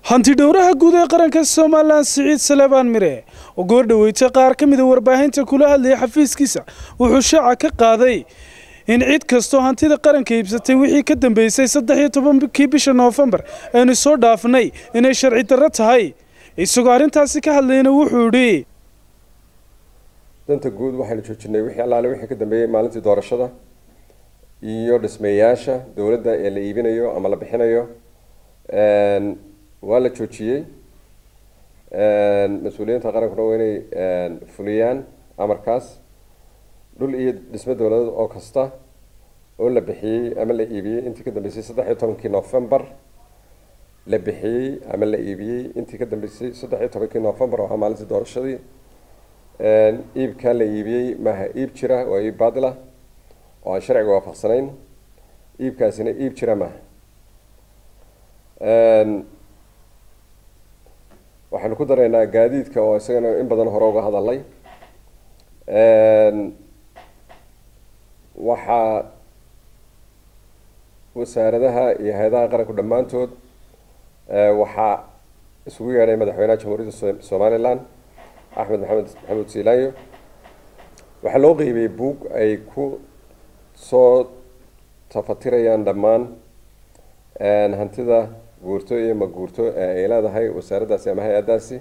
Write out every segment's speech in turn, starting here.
hantidhowraha guud ee qaranka somalilan siciid salebaan mire oo goordhoweysay qaar ka mida warbaahinta kula hadlayay xafiiskiisa wuxuu shaaca ka qaaday in cid kastoo hantida qaranka iibsatay wixii ka dambeysay saddex iyo tobankii bisha noofembar aynu soo dhaafnay inay sharci darro tahay isagoo arrintaasi ka hadlayna wuxuu idhi danta guud waxaynu joojinay wixii allaale wixii ka dambeeyey maalintii doorashada iyo dhismayaasha dowladda ee la iibinayo ama la bixinayo waa la joojiyey mas-uuliyiinta qarankuna waa inay fuliyaan amarkaas dhul iyo dhismo dowladeed oo kasta oo la bixiyey ama la iibiyey intii ka dambeysay saddex iyo tobankii novembar la bixiyey ama la iibiyey intii ka dambeysay saddex iyo tobankii novembar oo ahaa maalintii doorashadii iibkaa la iibiyey maaha iib jira waa iib baadila oo aan sharciga waafaqsanayn iibkaasina iib jira maaha waxaynu ku daraynaa gaadiidka oo isagana in badan hore uga hadalay waxaa wasaaradaha iyo hay-adaha qaranku dhammaantood waxaa isugu yeedhay madaxweynaha jamhuuriyadda somalilan axmed maxamed maxamuud siilaanyo waxaa loo qeybiyey buug ay ku soo tafatirayaan dhammaan hantida guurto iyo maguurto ee ay leedahay wasaaraddaasi ama hay-addaasi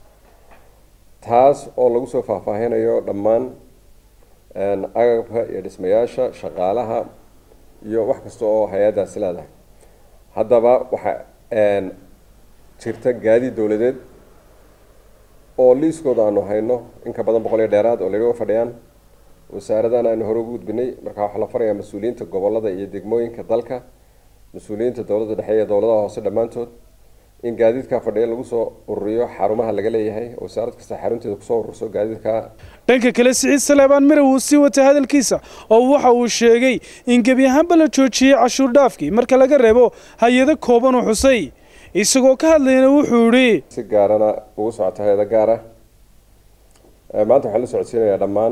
taas oo lagu soo faahfaahinayo dhammaan agabka iyo dhismayaasha shaqaalaha iyo wax kasta oo hay-addaasi leedahay haddaba waxaa jirta gaadiid dowladeed oo liiskooda aanu hayno in ka badan boqol iyo dheeraad oo laga fadhiyaan wasaaradana aanu hore ugu gudbinay markaa waxaa la farayaa mas-uuliyiinta gobolada iyo degmooyinka dalka mas-uuliyiinta dowladda dhexe iyo dowladaha hoose dhammaantood in gaadiidkaa fadhiya lagu soo ururiyo xarumaha laga leeyahay wasaarad kasta xarunteeda kusoo ururso gaadiidka dhanka kale siciid saleebaan mire wuu sii watay hadalkiisa oo waxa uu sheegay in gebi ahaanba la joojiyey cashuur dhaafkii marka laga reebo hay-ado kooban u xusay isagoo ka hadlayna wuxuu idhi si gaarana ugu socota hay-ada gaara maanta waxaan la socodsiinayaa dhammaan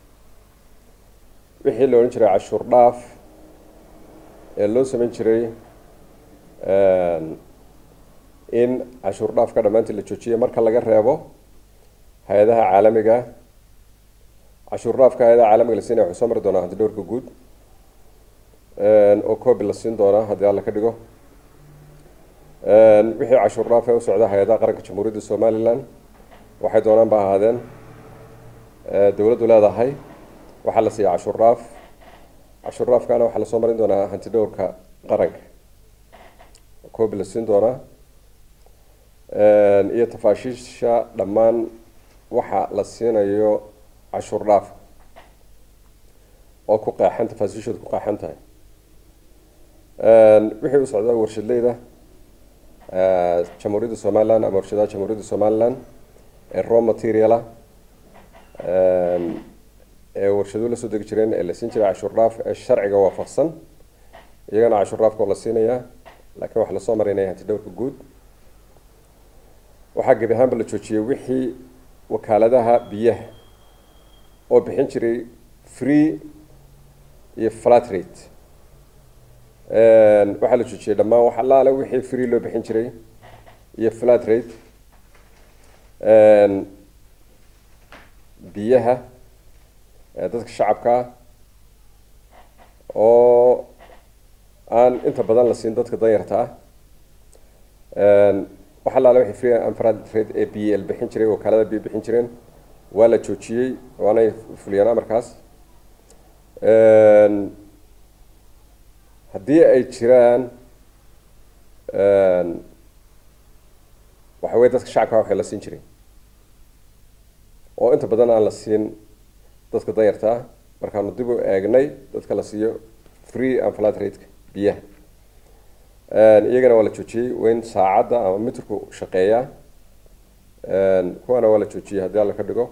wixii la odhan jiray cashuur dhaaf ee loo samayn jiray in cashuur dhaafka dhammaantii la joojiyo marka laga reebo hay-adaha caalamiga cashuur dhaafka hay-adaha caalamiga la siinaya waxuu soo mari doonaa hanti dhowrka guud oo coobi la siin doonaa haddii alla ka dhigo wixii cashuur dhaaf ee u socda hay-adaha qaranka jamhuuriyadda somalilan waxay doonaan ba ahaadeen dowladdu leedahay waxaa la siiya cashuur dhaaf cashuur dhaafkaana waxaa lasoo marin doonaa hanti dhowrka qaranka coobi la siin doonaa iyo tafaashiisha dhammaan waxa la siinayo cashuur dhaaf oo ku qeexan tafaasiishooda ku qeexan tahay wixii u socda warshadleyda jamhuuriyadda somalilan ama warshadaha jamhuuriyadda somalilan ee raw materiala ee warshaduhu lasoo degi jireen ee la siin jiray cashuur dhaaf ee sharciga waafaqsan iyagana cashuur dhaafka oo la siinayaa laakiin waxaa lasoo maraynaya hanti dhowrka guud waxaa gebi ahaanba la joojiyey wixii wakaaladaha biyaha oo bixin jiray free iyo flat rate waxaa la joojiyey dhammaan wax allaale wixii free loo bixin jiray iyo flat rate biyaha dadka shacabka ah oo aan inta badan la siin dadka danyarta ah wax allaale wixii free and flat rate ee b l bixin jiray wakaalada biyo bixin jireen waa la joojiyey waanay fuliyeen amarkaas haddii ay jiraan waxa weye dadka shacabka waxay la siin jiray oo inta badan aan la siin dadka danyarta ah markaanu dib u eegnay dadka la siiyo free and flat rateka biyaha iyagana waa la joojiyey weyn saacadda ama mitrku shaqeeyaa kuwaana waa la joojiyey haddii alla ka dhigo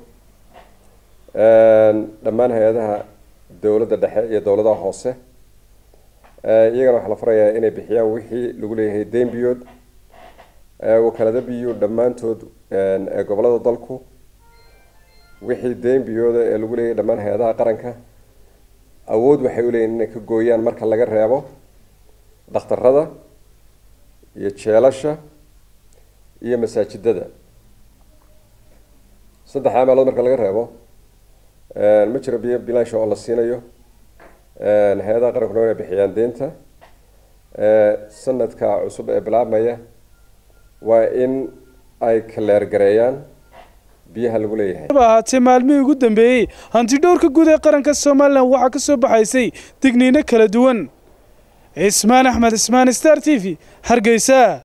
dhammaan hay-adaha dowladda dhexe iyo dowladaha hoose iyagana waxaa la farayaa inay bixiyaan wixii lagu leeyahay dembiyood wakaalada biyo dhammaantood ee gobolada dalku wixii dembiyooda ee lagu leeyahay dhammaan hay-adaha qaranka awood waxay uleeyihin inay ka gooyaan marka laga reebo dhakhtarada iyo jeelasha iyo masaajidada saddexdaa meelood marka laga reebo ma jiro biyo bilaansha oo la siinayo hay-adaha qaranku waa inay bixiyaan deynta sanadka cusub ee bilaabmaya waa in ay kaleergareeyaan biyaha lagu leeyahay haba ahaatee maalmihii ugu dambeeyey hanti dhowrka guud ee qaranka somalilan waxaa ka soo baxaysay digniino kala duwan cismaan axmed cismaan star t v hargeysa